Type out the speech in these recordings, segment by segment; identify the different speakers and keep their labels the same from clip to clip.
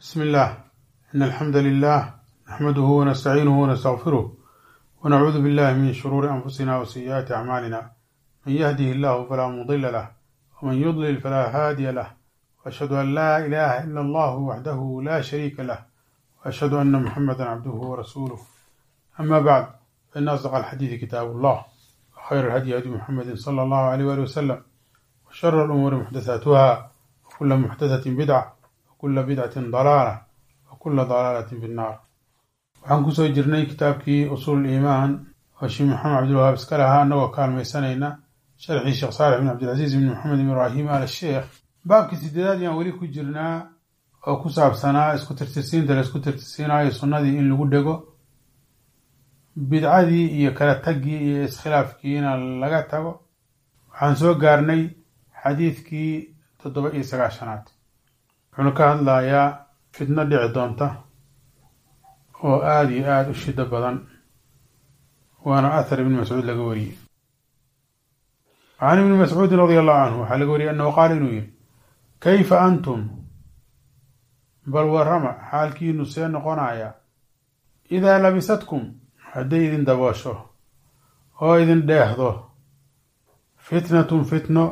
Speaker 1: بسم الله إن الحمد لله نحمده ونستعينه ونستغفره ونعوذ بالله من شرور أنفسنا وسيئات أعمالنا من يهده الله فلا مضل له ومن يضلل فلا هادي له وأشهد أن لا إله إلا الله وحده لا شريك له وأشهد أن محمدا عبده ورسوله أما بعد فإن أصدق الحديث كتاب الله وخير الهدي هدي محمد صلى الله عليه وآله وسلم وشر الأمور محدثاتها وكل محدثة بدعة وكل بدعة ضلالة وكل ضلالة في النار waxaan kusoo jirnay kitaabkii usuul iimaan oo sheekh maxamed cabdilwahaab iska lahaa annagoo kaalmaysanayna sharxii sheekh saalix bin cabdilcasiis bin maxamed bin ibraahim al sheekh baabkii sideedaad ayaan weli ku jirnaa oo ku saabsanaa isku tirtirsiinta la isku tirtirsiinaayo sunnadii in lagu dhego bidcadii iyo kala taggii iyo iskhilaafkiina laga tago waxaan soo gaarnay xadiidkii toddoba iyo sagaashanaad wuxuuna ka hadlayaa fitno dhici doonta oo aada iyo aada u shido badan waana athar ibni mascuud laga wariyey can ibni mascuudin radia allahu canhu waxaa laga wariyey annahu qaala inuu yihi kayfa antum bal warrama xaalkiinu see noqonaya idaa labisatkum hadday idin daboosho oo idin dheehdo fitnatun fitno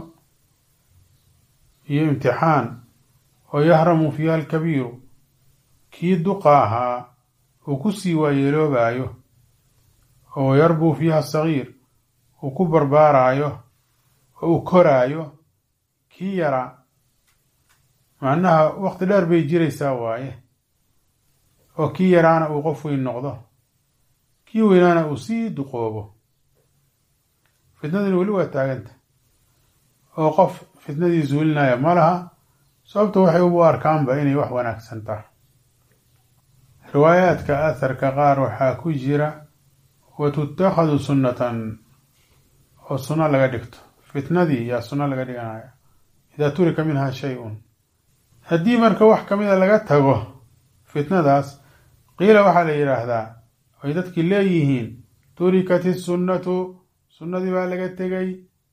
Speaker 1: iyo imtixaan oo yahramu fiiha alkabiiru kii duqa ahaa uu ku sii waayeeloobaayo oo yarbuu fiiha asagiir uu ku barbaaraayo oo uu koraayo kii yaraa macnaha waqti dheer bay jiraysaa waaye oo kii yaraana uu qof weyn noqdo kii weynaana uu sii duqoobo fitnadina weli waa taaganta oo qof fitnadii zuulinaya ma laha sababta waxay u arkaanba inay wax wanaagsan tahay riwaayaadka atharka qaar waxaa ku jira wa tutakhadu sunnatan oo sunno laga dhigto fitnadii yaa sunno laga dhiganaya idaa turika minha shay-un haddii marka wax ka mida laga tago fitnadaas qiila waxaa la yidhaahdaa ay dadkii leeyihiin turikat isunnatu sunnadii baa laga tegay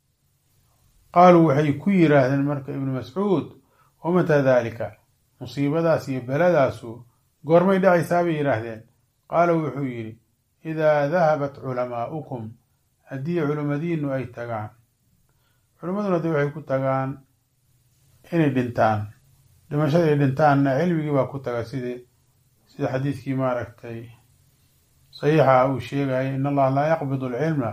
Speaker 1: qaaluu waxay ku yidhaahdeen marka ibnu mascuud wamataa daalika musiibadaas iyo beladaasu goormay dhacaysaa bay yidhaahdeen qaala wuxuu yidhi idaa dahabat culamaa'ukum haddii culimmadiinu ay tagaan culimmaduna de waxay ku tagaan inay dhintaan dhimashada ay dhintaanna cilmigii baa ku taga sidii sida xadiidkii maaragtay saxiixa uu sheegaya in allaha laa yaqbidu alcilma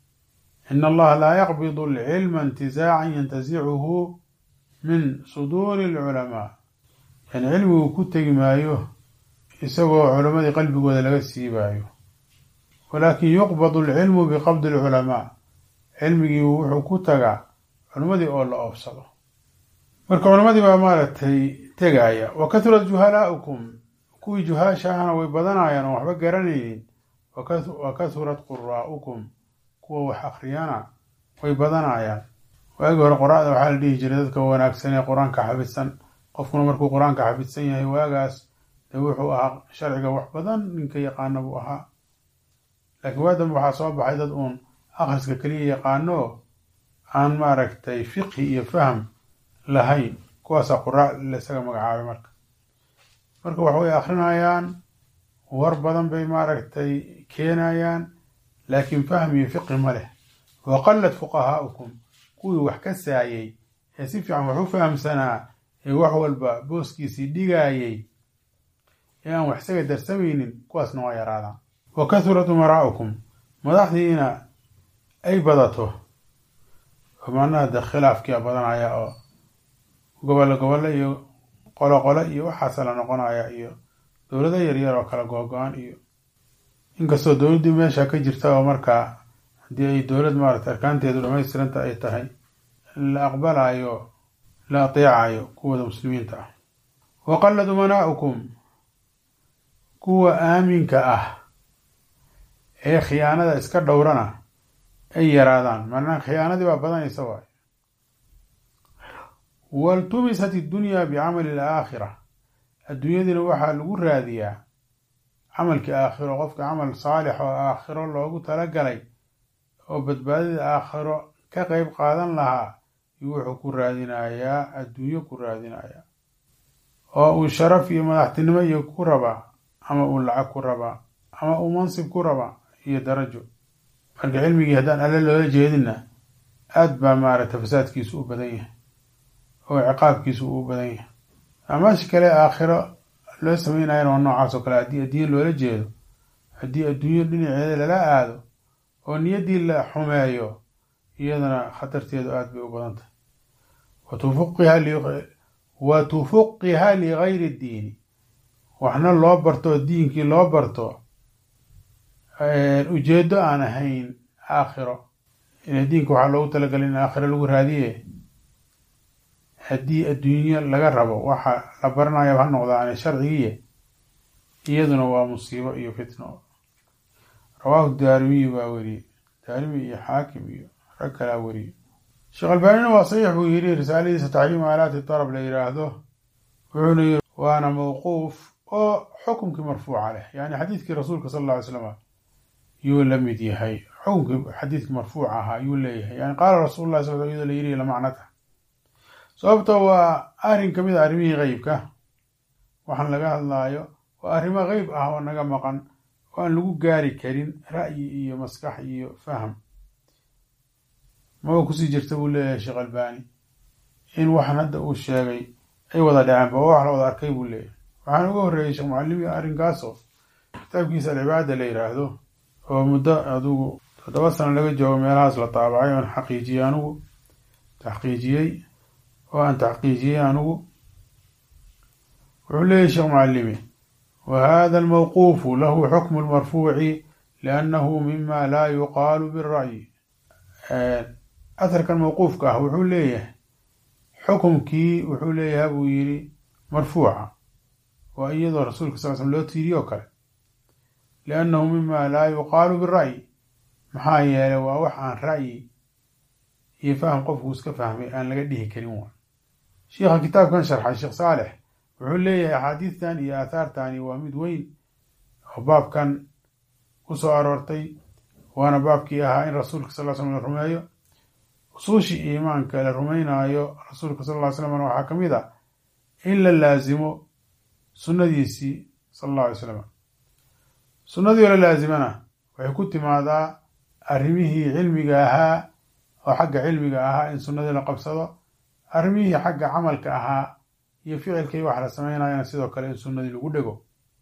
Speaker 1: in allaha laa yaqbidu alcilma intizaacan yantasicuhu min suduuri alculamaa yani cilmigu ku tegi maayo isagoo culammadii qalbigooda laga siibaayo walaakin yuqbadu alcilmu biqabdi alculamaa cilmigii wuxuu ku tagaa culimmadii oo la oobsado marka culammadii baa maaragtay tegaya wa kahurat juhalaa'ukum kuwii juhaasha ahna way badanayaan oo waxba garanaynin wa kahurat quraa'ukum kuwa wax akhriyana way badanayaan waagii hore qora-da waxaa la dhihi jiray dadka wanaagsan ee qur-aanka xafidsan qofkuna markuu qur-aanka xafidsan yahay waagaas dee wuxuu ahaa sharciga wax badan ninka yaqaana buu ahaa laakiin waa dambe waxaa soo baxay dad uun akhriska keliya yaqaano aan maaragtay fiqhi iyo fahm lahayn kuwaasaa qura laisaga magacaabay marka marka wax way akrinayaan war badan bay maaragtay keenayaan laakiin fahm iyo fiqhi ma leh wa qallat fuqahaa'ukum kuwii wax ka saayey ee si fiican wax u fahamsanaa ee wax walba booskiisii dhigaayey ee aan wax isaga darsamaynin kuwaasna waa yaraadaan wa kahurat umaraa'ukum madaxdiina ay badato oo macnaha de khilaafkia badanaya oo gobollo gobollo iyo qolo qolo iyo waxaasa la noqonaya iyo dowlado yaryar oo kala googo-an iyo inkastoo dowladdii meesha ka jirta oo markaa haddii ay dowlad maarata arkaanteedu dhamaystiranta ay tahay la aqbalayo la ateecayo kuwooda muslimiinta ah wa qallad umanaa'ukum kuwa aaminka ah ee khiyaanada iska dhowrana ay yaraadaan macnaha khiyaanadii baa badanaysa waay waltumisat iddunyaa bicamali alaakhira adduunyadiina waxaa lagu raadiyaa camalkii aakhiro qofka camal saalix oo aakhiro loogu talagalay oo badbaadida aakhiro ka qeyb qaadan lahaa iyo wuxuu ku raadinayaa adduunyo ku raadinayaa oo uu sharaf iyo madaxtinimo iyo ku rabaa ama uu lacag ku rabaa ama uu mansib ku rabaa iyo darajo marka cilmigii haddaan alle loola jeedinna aad baa maaragta fasaadkiisu u badan yahay oo ciqaabkiisu uu badan yahay amaasha kale aakhiro loo sameynayana waa noocaas oo kale haddii adduunye loola jeedo haddii adduunyo dhinaceeda lala aado oo niyaddii la xumeeyo iyadana khatarteedu aada bay u badan tahay wa tufuqiha ligayri ddiini waxna loo barto diinkii loo barto ujeedo aan ahayn aakhiro ila diinka waxaa loogu talagalay in aakhiro lagu raadiye haddii adduunyo laga rabo waxa la baranaya ha noqdaan sharcigiiye iyaduna waa musiibo iyo fitno rawaahu daarimiyi baa weriyey daarimi iyo xaakim iyo rag kalaa weriyey sheekh albaanina waa saxiix buu yidhi risaaladiisa taxriimu aalaati darab la yidhaahdo wuxuuna yiri waana mawquuf oo xukumkii marfuuca leh yani xadiidkii rasuulka sal alla ly slam yuu la mid yahay xukumkii xadiidkii marfuuca ahaa yuu leeyahay yani qaala rasuulu llahi sal iyadoo la yidhi lamacnata sababto waa arrin ka mid a arrimihii qeybka waxaan laga hadlaayo waa arrimo qeyb ah oo naga maqan oo aan lagu gaari karin ra'yi iyo maskax iyo faham maba kusii jirta buu leeyahay sheekh albani in waxaan hadda uu sheegay ay wada dhaceenba oo wax la wada arkay buu leeyahay waxaan uga horreeyey sheekh mucalimi arrinkaasoo kitaabkiisa alcibaada la yidhaahdo oo muddo adugu toddoba sano laga joogo meelahaas la taabacay oon xaqiijiyey anugu taxqiijiyey oo aan taxqiijiyey anugu wuxuu leeyahy sheekh mucalimi wa hada almawquufu lahu xukmu lmarfuuci liannahu mima laa yuqaalu bira'yi atharkan mawquufka ah wuxuu leeyahay xukumkii wuxuu leeyahay buu yidhi marfuuca waa iyadoo rasuulka sal slm loo tiiriyo o kale liannahu mima laa yuqaalu bira'yi maxaa yeelay waa wax aan ra'yi iyo faham qofku iska fahmay aan laga dhihi karin waa sheikha kitaabkan sharxay sheekh saalex wuxuu leeyahay axaadiistan iyo aathaartani waa mid weyn oo baabkan ku soo aroortay waana baabkii ahaa in rasuulka sal slam la rumeeyo usuushii iimaanka la rumeynaayo rasuulka sal ly slam waxaa ka mid a in la laasimo sunnadiisii sal alla alay slam sunnadii oo la laasimana waxay ku timaadaa arrimihii cilmiga ahaa oo xagga cilmiga ahaa in sunnadii la qabsado arrimihii xagga camalka ahaa iyo ficilkii wax la sameynayana sidoo kale in sunnadii lagu dhego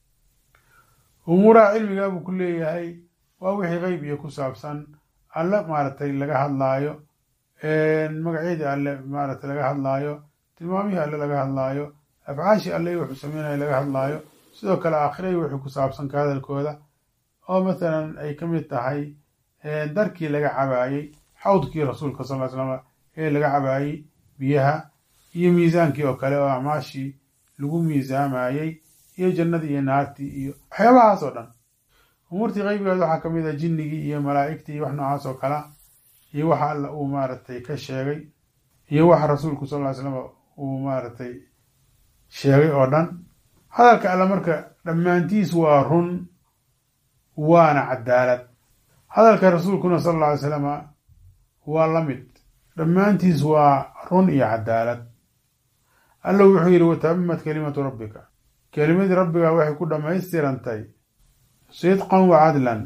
Speaker 1: umuuraha cilmiga buu ku leeyahay waa wixii qeyb iyo ku saabsan alle maaragtay laga hadlaayo magacyadii alle maaragtay laga hadlaayo tilmaamihii alle laga hadlaayo afcaashii alle wuxuu sameynaya laga hadlaayo sidoo kale aakhiray wixii ku saabsan ka hadalkooda oo mathalan ay ka mid tahay darkii laga cabaayey xawdkii rasuulka sal ly slam ee laga cabaayey biyaha iyo miisaankii oo kale oo acmaashii lagu miisaamayey iyo jannadii iyo naartii iyo waxyaabahaas oo dhan umuurtii qeybigeed waxaa ka mid a jinnigii iyo malaa'igtii iyo wax noocaas oo kala iyo waxa alla uu maaragtay ka sheegay iyo waxa rasuulku sal ly slam uu maaragtay sheegay oo dhan hadalka alle marka dhammaantiis waa run waana cadaalad hadalka rasuulkuna sal alla alay slama waa la mid dhammaantiis waa run iyo cadaalad alla wuxuu yidhi watammat kelimatu rabbika kelimadii rabbiga waxay ku dhammaystirantay sidqan wa cadlan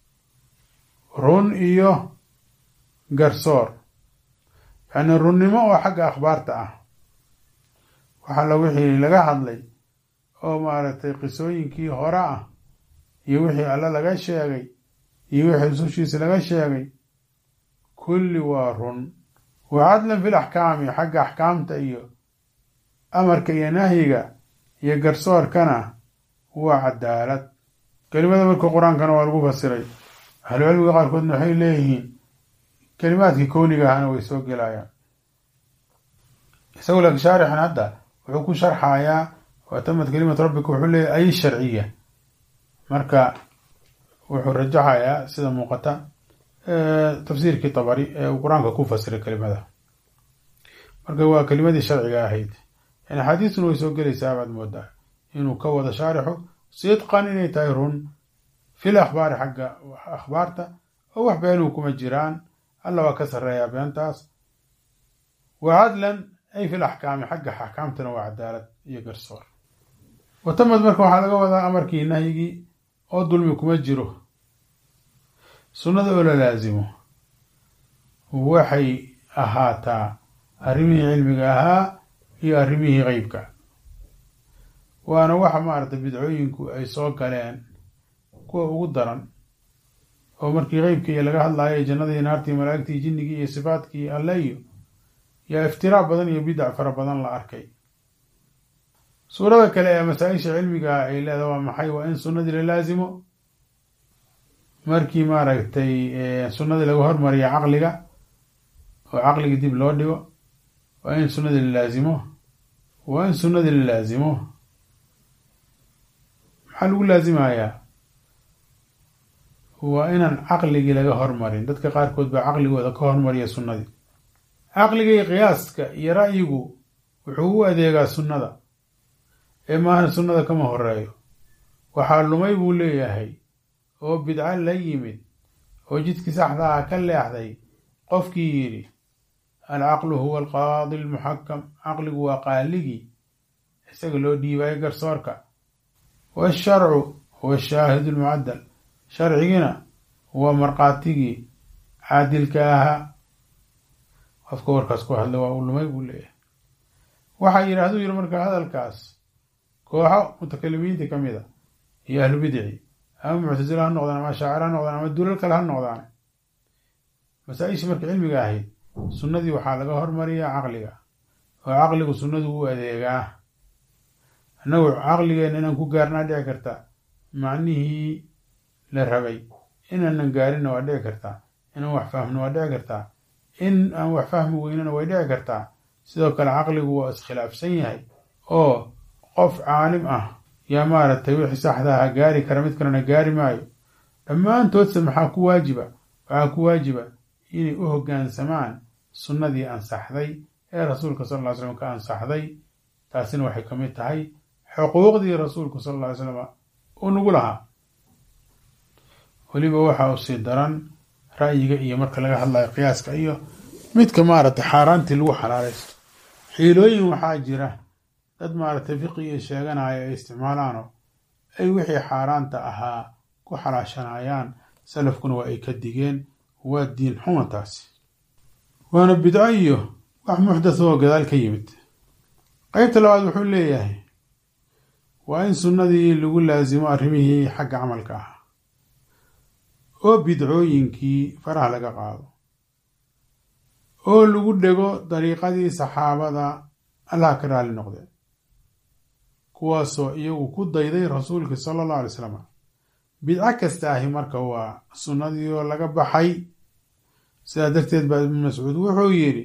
Speaker 1: run iyo garsoor yacni runnimo oo xagga akhbaarta ah waxa la wixii laga hadlay oo maaragtay qisooyinkii hore ah iyo wixii alle laga sheegay iyo wixii rusushiisa laga sheegay kulli waa run wa cadlan fil axkaami xagga axkaamta iyo amarka iyo nahyiga iyo garsoorkana waa cadaalad kelimada marka qur-aankana waa lagu fasiray ahlucilmiga qaarkoodna waxay leeyihiin kelimaadkii kowniga ahana way soo gelayaan isagoo laakiin shaarixan hadda wuxuu ku sharxayaa watamad kelimatu rabbika wuxuu leeyahy ay sharciya marka wuxuu rajaxayaa sida muuqata tafsiirkii tabari ee uu qur-aanka ku fasiray kelimada marka waa kelimadii sharciga ahayd yani axaadiistuna way soo gelaysaa baad moodaa inuu ka wado shaarixu sidqan inay tahay run fil akhbaari xagga akhbaarta oo wax beenuhu kuma jiraan alla waa ka sarreeyaa beentaas wa cadlan ay fil axkaami xagga axkaamtana waa cadaalad iyo garsoor watamad marka waxaa laga wadaa amarkii nahyigii oo dulmi kuma jiro sunnada oo la laasimo waxay ahaataa arrimihii cilmiga ahaa iyo arrimihii qeybka waana waxa maaragtay bidcooyinku ay soo galeen kuwa ugu daran oo markii qeybkii iyo laga hadlaayo jannadii naartii malaa'igtii jinnigii iyo sifaadkii alle iyo yaa iftiraa badan iyo bidac fara badan la arkay suurada kale ee masaa-isha cilmiga ay leedaha waa maxay waa in sunnadii la laasimo markii maaragtay sunnadii laga hormariya caqliga oo caqligii dib loo dhigo waa in sunnadii la laasimo waa in sunnadii la laasimo maxaa lagu laasimayaa waa inaan caqligii laga hormarin dadka qaarkood baa caqligooda ka hormariya sunnadii caqligii qiyaaska iyo ra'yigu wuxuu u adeegaa sunnada ee maahan sunnada kama horeeyo waxaa lumay buu leeyahay oo bidco la yimid oo jidkii saxda aha ka leexday qofkii yidhi alcaqlu huwa alqaadi almuxakam caqligu waa qaaligii isaga loo dhiibayo garsoorka waasharcu huwa ashaahidu almucaddal sharcigina waa markhaatigii caadilka ahaa qofka warkaas ku hadla waa uu lumay buu leeyahay waxaa yidhahduu yidhi marka hadalkaas kooxo mutakalimiinta ka mid a iyo ahlu bidci ama muctasila ha noqdaan ama shaacir ha noqdaan ama dulal kale ha noqdaan masaa-ishii marka cilmiga ahayd sunnadii waxaa laga hormariyaa caqliga oo caqligu sunnadu u adeegaa annagu caqligeenna inaan ku gaarnaa dhici karta macnihii la rabay inaanan gaarinna waa dhici kartaa inaan wax fahmno waa dhici kartaa in aan wax fahmi weynana way dhici kartaa sidoo kale caqligu waa iskhilaafsan yahay oo qof caalim ah yaa maaragtay wixii saxdaha gaari kara mid kalena gaari maayo dhammaantoodse maxaa ku waajiba waxaa ku waajiba inay u hoggaansamaan sunnadii ansaxday ee rasuulka sal ll ly slam ka ansaxday taasina waxay ka mid tahay xuquuqdii rasuulku sal alla ly slam uu nagu lahaa weliba waxa uu sii daran ra'yiga iyo marka laga hadlayo qiyaaska iyo midka maaragtay xaaraantii lagu xalaalaysto xiilooyin waxaa jira dad maaragtay fiqiga sheeganaya ay isticmaalaano ay wixii xaaraanta ahaa ku xalaashanayaan salafkuna waa ay ka digeen waa diin xuma taasi waana bidco iyo wax muxdatha oo gadaal ka yimid qeybta labaad wuxuu leeyahay waa in sunnadii lagu laasimo arrimihii xagga camalka ah oo bidcooyinkii faraha laga qaado oo lagu dhego dariiqadii saxaabada allah ka raali noqdeen kuwaasoo iyagu ku dayday rasuulka sala allahu alay slam bidco kasta ahi marka waa sunnadii oo laga baxay sidaa darteed baa ibnu mascuud wuxuu yidhi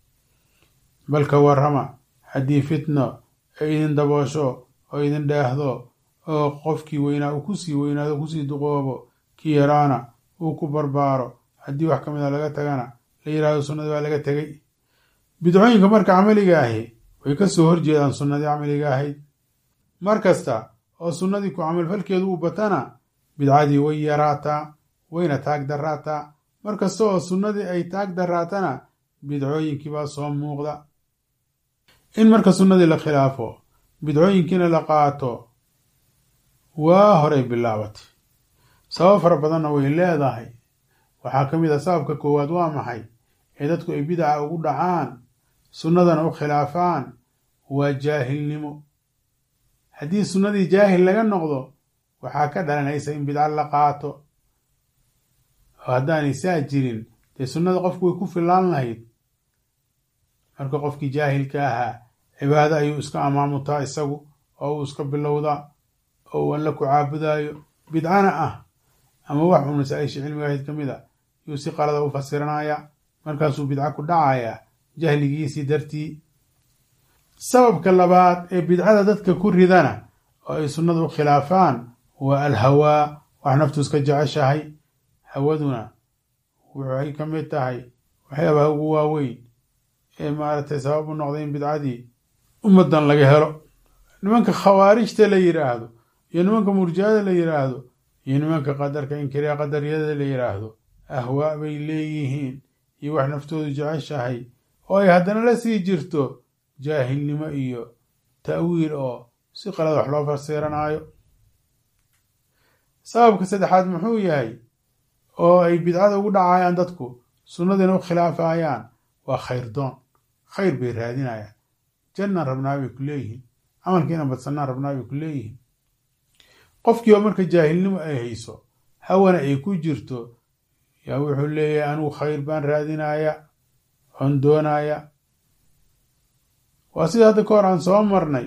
Speaker 1: balka warrama haddii fitno ay idin daboosho oo idin dheehdo oo qofkii weynaa uu kusii weynaado kusii duqoobo kii yaraana uu ku barbaaro haddii wax ka mid a laga tagana la yidhahdo sunnadii waa laga tegay bidcooyinka marka camaliga ahi way ka soo horjeedaan sunnadii camaliga ahayd mar kasta oo sunnadii ku camalfalkeedu u batana bidcadii way yaraataa wayna taag daraataa mar kasta oo sunnadii ay taag daraatana bidcooyinkii baa soo muuqda in marka sunnadii la khilaafo bidcooyinkiina la qaato waa horay bilaabatay sabab fara badanna way leedahay waxaa ka mid a sababka koowaad waa maxay ee dadku ay bidaca ugu dhacaan sunnadana u khilaafaan waa jaahilnimo haddii sunnadii jaahil laga noqdo waxaa ka dhalanaysa in bidca la qaato oo haddaanay saa jirin dee sunnada qofku way ku filaan lahayd marka qofkii jaahilka ahaa cibaado ayuu iska amaamutaa isagu oo uu iska bilowdaa oo uu alla ku caabudaayo bidcana ah ama wax uu masaa-isha cilmiga ahayd ka mid a yuu si qalada u fasiranaya markaasuu bidco ku dhacayaa jahligiisii dartii sababka labaad ee bidcada dadka ku ridana oo ay sunnada u khilaafaan waa alhawaa wax naftu iska jeceshahay hawaduna waxay ka mid tahay waxyaabaha ugu waaweyn ee maaragtay sabab u noqday in bidcadii ummaddan laga helo nimanka khawaarijta la yidhaahdo iyo nimanka murjiyada la yidhaahdo iyo nimanka qadarka inkiriya qadaryada la yidhaahdo ahwaa bay leeyihiin iyo wax naftoodu jeceshahay oo ay haddana la sii jirto jaahilnimo iyo ta'wiil oo si qalad wax loo fasiranaayo sababka saddexaad muxuu yahay oo ay bidcada ugu dhacayaan dadku sunnadiina u khilaafayaan waa khayr doon khayr bay raadinayaan jannaan rabnaa bay ku leeyihiin camalkiina badsanaan rabnaa bay ku leeyihiin qofkii oo marka jaahilnimo ay hayso hawana ay ku jirto yaa wuxuu leeyahay anigu khayr baan raadinaya oon doonaya waa sida hadda ka hor aan soo marnay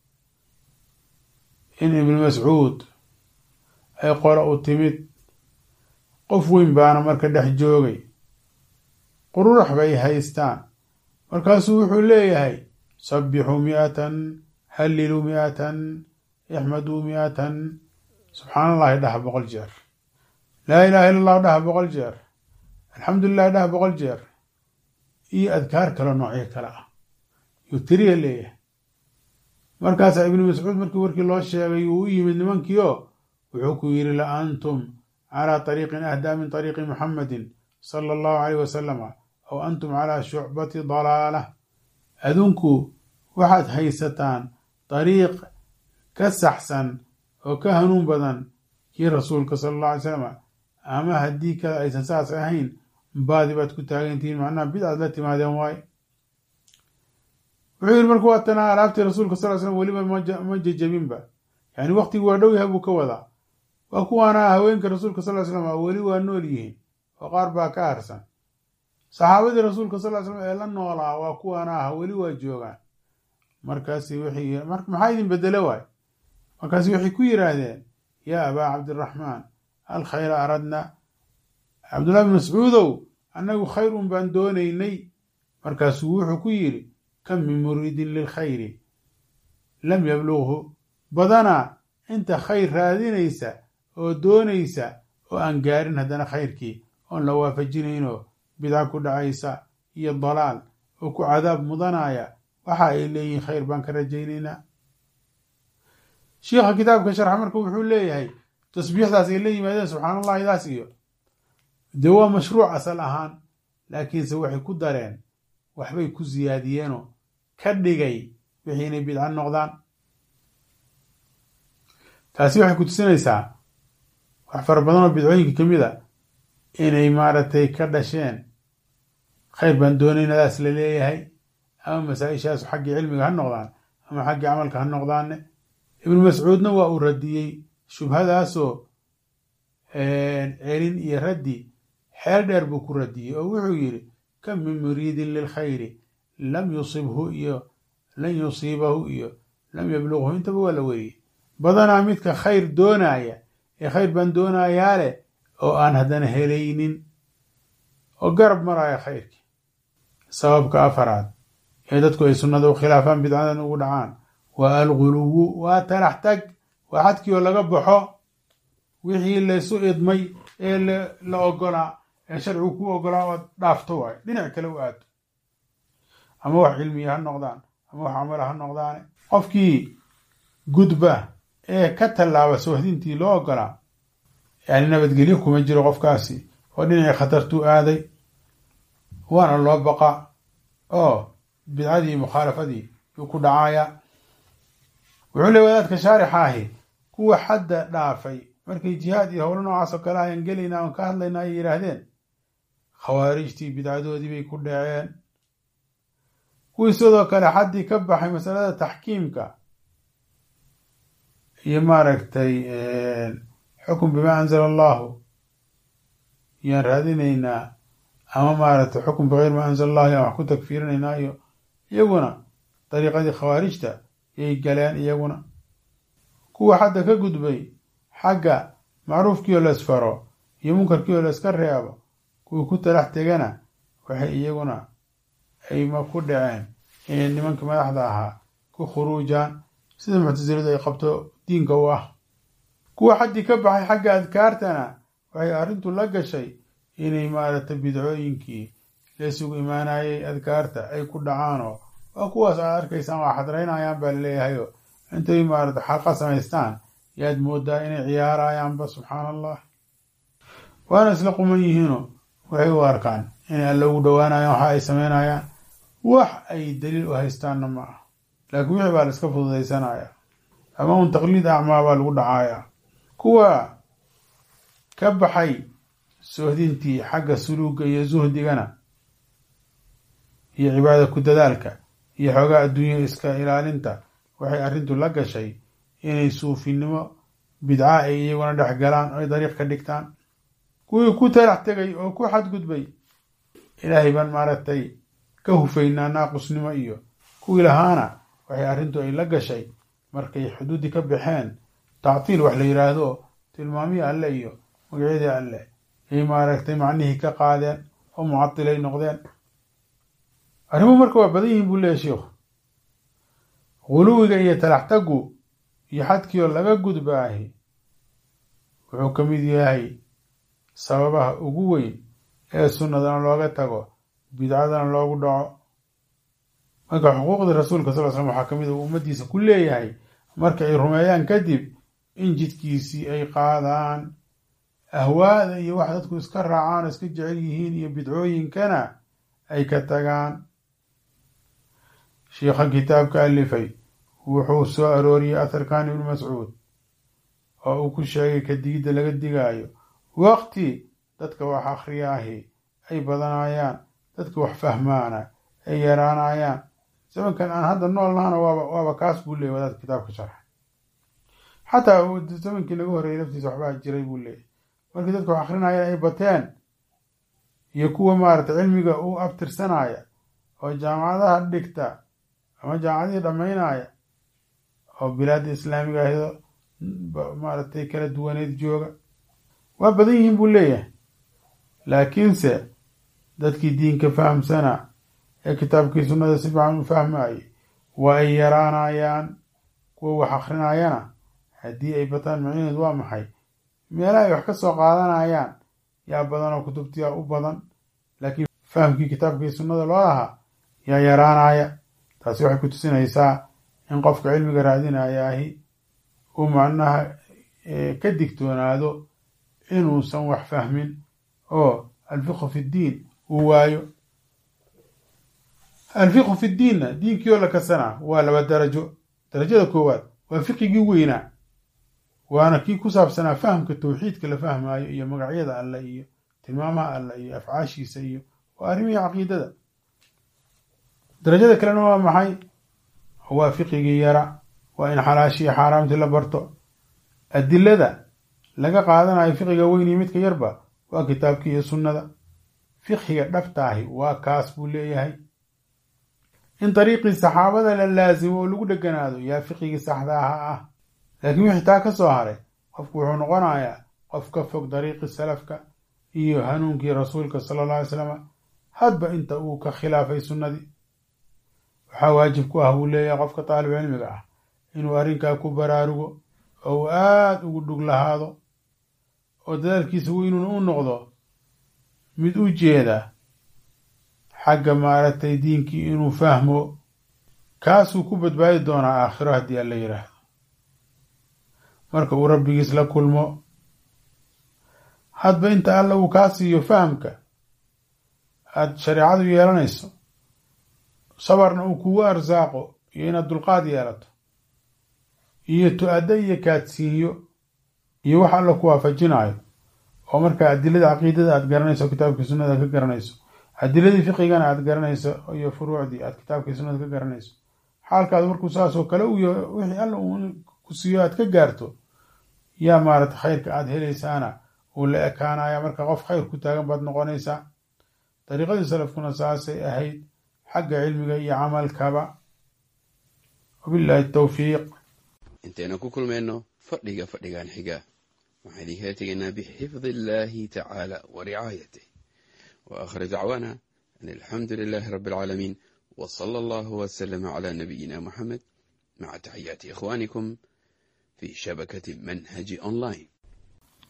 Speaker 1: in ibnu mascuud ay qolo u timid qof weyn baana marka dhex joogay qururax bay haystaan markaasuu wuxuu leeyahay sabbixuu mi'atan halliluu mi'atan ixmaduu mi'atan subxaan allahi dhaha boqol jeer laa ilaha illa allahu dhaha boqol jeer alxamdulilahi dhaha boqol jeer iyo adkaar kale noocyo kale ah yuu tiriya leeyahay markaasaa ibnu mascuud markii warkii loo sheegay uu u yimid nimankiio wuxuu ku yidhi la antum calaa طariiqin ahdaa min طariiqi muxamadin sala allahu alayh wasalama aw antum calaa shucbati dalaalah adunku waxaad haysataan dariiq ka saxsan oo ka hanuun badan kii rasuulka sala allah alay slam ama haddii kale aysan saas ahayn baadi baad ku taagantihiin macnaha bidcaad la timaadeen waaye wuxuu yidhi marka waa tanaa alaabtii rasuulka sal slam weliba ma jejabinba yani waktigu waa dhow yahay buu ka wadaa waa kuwaana haweenka rasuulka sal slam weli waa nool yihiin oo qaar baa ka harsan saxaabadii rasuulka sal slam ee la noolaa waa kuwaana ah weli waa joogaan markaasi wixii maxaa idin bedele waay markaasi waxay ku yidhaahdeen yaa abaa cabdiraxmaan alkhayra aradna cabdullahi bin mascuudow annagu khayr un baan doonaynay markaasuu wuxuu ku yidhi kam min muriidin lilkhayri lam yablughu badanaa inta khayr raadinaysa oo doonaysa oo aan gaarin haddana khayrkii oon la waafajinaynoo bidca ku dhacaysa iyo dalaal oo ku cadaab mudanaya waxa ay leeyihiin khayr baan ka rajaynaynaa shiikha kitaabka sharxa marka wuxuu leeyahay tasbiixdaas ay la yimaadeen subxaan allahidaas iyo dee waa mashruuc asal ahaan laakiinse waxay ku dareen waxbay ku siyaadiyeenoo ka dhigay wixii inay bidco noqdaan taasi waxay ku tusinaysaa wax fara badan oo bidcooyinka ka mid a inay maaragtay ka dhasheen khayr baan doonaynadaas la leeyahay ama masaa-ishaasu xaggii cilmiga ha noqdaan ama xaggii camalka ha noqdaane ibnu mascuudna waa uu radiyey shubhadaasoo celin iyo raddi xeel dheer buu ku radiyey oo wuxuu yidhi kam min muriidin lilkhayri lam yusibhu iyo lan yusiibahu iyo lam yablughu intaba waa la weriyey badanaa midka khayr doonaya ee khayr baan doonayaa leh oo aan haddana helaynin oo garab maraya khayrkii sababka afaraad ee dadku ay sunnada u khilaafaan bidcadan ugu dhacaan waa alguluwu waa talax tag waa xadkii oo laga baxo wixii laysu idmay ee la ogolaa ee sharcigu ku ogolaa ood dhaafto waayo dhinac kale u aado ama wax cilmiya ha noqdaan ama wax camala ha noqdaane qofkii gudba ee ka tallaaba soohdintii loo ogolaa yani nabadgelyo kuma jiro qofkaasi oo dhinacii khatartuu aaday waana loo baqa oo bidcadii mukhaalafadii yuu ku dhacaaya wuxuu le wadaadka shaarixa ahi kuwa xadda dhaafay markay jihaad iyo howlo noocaas oo kale ayaan gelaynaa oon ka hadlaynaa ay yidhaahdeen khawaarijtii bidcadoodii bay ku dhaceen kuwii sidoo kale xaddii ka baxay masalada taxkiimka iyo maaragtay xukun bimaa anzala allahu yaan raadinaynaa ama maaragtay xukun bikeyr maa anzala allahu yaan wax ku tagfiirinaynaa iyo iyaguna dariiqadii khawaarijta yay galeen iyaguna kuwa xadda ka gudbay xagga macruufkii oo la isfaro iyo munkarkii oo la iska reebo kuwii ku talax tegana waxay iyaguna ayma ku dhaceen inay nimanka madaxda ahaa ku khuruujaan sida muctasiladu ay qabto diinka u ah kuwa xaddii ka baxay xagga adkaartana waxay arrintu la gashay inay maaragtay bidcooyinkii laysugu imaanayay adkaarta ay ku dhacaanoo waa kuwaas aad arkaysaan waa xadraynayaan baa laleeyahayo intay maarata xaqa samaystaan yaad moodaa inay ciyaarayaanba subxaan allah waana isla quman yihiinoo waxay u arkaan inay alla ugu dhowaanayaan waxa ay samaynayaan wax ay daliil u haystaanna ma ah laakiin wixii baa la iska fududaysanaya ama un taqliid acmaa baa lagu dhacaaya kuwa ka baxay soohdintii xagga suluuga iyo suhdigana iyo cibaada ku dadaalka iyo xoogaa adduunya iska ilaalinta waxay arrintu la gashay inay suufinimo bidca ay iyaguna dhex galaan oy dariiq ka dhigtaan kuwii ku talax tegay oo ku xadgudbay ilaahay baan maaragtay ka hufaynaa naaqusnimo iyo kuwii lahaana waxay arrintu ay la gashay markay xuduuddii ka baxeen tactiil wax la yidhaahdo tilmaamihii alle iyo magacyadii alle ay maaragtay macnihii ka qaadeen oo mucatilay noqdeen arrimuhu marka waa badan yihiin buu leeyahy sheikhu guluwiga iyo talaxtagu iyo xadkii oo laga gudbaahi wuxuu ka mid yahay sababaha ugu weyn ee sunnadana looga tago bidcadana loogu dhaco marka xuquuqdii rasuulka sal l slam waxaa ka mid uu ummaddiisa ku leeyahay marka ay rumeeyaan kadib in jidkiisii ay qaadaan ahwaada iyo wax dadku iska raacaan oo iska jecel yihiin iyo bidcooyinkana ay ka tagaan shiikha kitaabka alifay wuxuu soo arooriyey atharkan ibnu mascuud oo uu ku sheegay ka digidda laga digaayo waqti dadka wax akhriyaahi ay badanayaan dadka wax fahmaana ay yaraanayaan zamankan aan hadda nool nahana waaba waaba kaas buu leeyay wadaadka kitaabka sharxa xataa zamankii naga horreeyay laftiisa waxbaa jiray buu leeyay markii dadka wax akrinayaan ay bateen iyo kuwa maaragtay cilmiga u abtirsanaya oo jaamacadaha dhigta ama jaamacadihii dhammaynaya oo bilaadda islaamiga ahdo maaragtay kala duwaneed jooga waa badan yihiin buu leeyahay laakiinse dadkii diinka fahamsana ee kitaabkii sunnada si fiican u fahmayay waa ay yaraanayaan kuwa wax akrinayana haddii ay bataan macnaheed waa maxay meelaha ay wax ka soo qaadanayaan yaa badan oo kutubtiyaa u badan laakiin fahamkii kitaabkii sunnada loo lahaa yaa yaraanaya taasi waxay ku tusinaysaa in qofka cilmiga raadinayaahi uu macnaha ka digtoonaado inuusan wax fahmin oo alfiqhu fi ddiin uu waayo alfiqhu fi ddiinna diinkii oo la kasanaa waa laba darajo darajada koowaad waa fiqigii weynaa waana kii ku saabsanaa fahamka tawxiidka la fahmaayo iyo magacyada alle iyo tilmaamaha alle iyo afcaashiisa iyo waa arrimihii caqiidada darajada kalena waa maxay waa fiqigii yara waa in xalaashii iyo xaaraamtii la barto adilada laga qaadanayo fiqiga weyn iyo midka yarba waa kitaabkii iyo sunnada fiqhiga dhabtaahi waa kaas buu leeyahay in dariiqii saxaabada la laasimo oo lagu dheganaado yaa fiqigii saxdaaha ah laakiin wixii taa ka soo haray qofku wuxuu noqonayaa qof ka fog dariiqi salafka iyo hanuunkii rasuulka sala alla alay slam hadba inta uu ka khilaafay sunnadii waxaa waajib ku ah buu leeyahay qofka taalib cilmiga ah inuu arrinkaa ku baraarugo oo uu aada ugu dhug lahaado oo dadaalkiisa weynuna u noqdo mid u jeeda xagga maaragtay diinkii inuu fahmo kaasuu ku badbaadi doonaa aakhiro haddii alla yidhaahdo marka uu rabbigiis la kulmo hadba inta alla uu kaa siiyo fahamka aada shareecadu yeelanayso sabarna uu kugu arsaaqo iyo inaad dulqaad yeelato iyo tu-addo iyo kaadsiinyo iyo wax alla ku waafajinayo oo markaa adilada caqiidada aad garanayso oo kitaabkii sunnada ka garanayso adiladii fiqigana aad garanayso iyo furuucdii aad kitaabkii sunnada ka garanayso xaalkaadu markuu saasoo kale u yaho wixii alla uu ku siiyo aad ka gaarto yaa maarata khayrka aad helaysaana uu la ekaanaya marka qof khayr ku taagan baad noqonaysaa dariiqadii salafkuna saasay ahayd xagga cilmiga iyo camalkaba wabillahi tawfiiq
Speaker 2: intaynu ku kulmayno fadhiga fadhigan xiga waxaan idinkala tegaynaa bixifdi illaahi tacaala wa ricaayatih wa aakhir dacwaana an alxamdu lilaahi rabbi alcaalamiin wa sala allahu wasalama calaa nabiyina muxamed maca taxiyaati ikhwaanikum fi shabakati manhaji online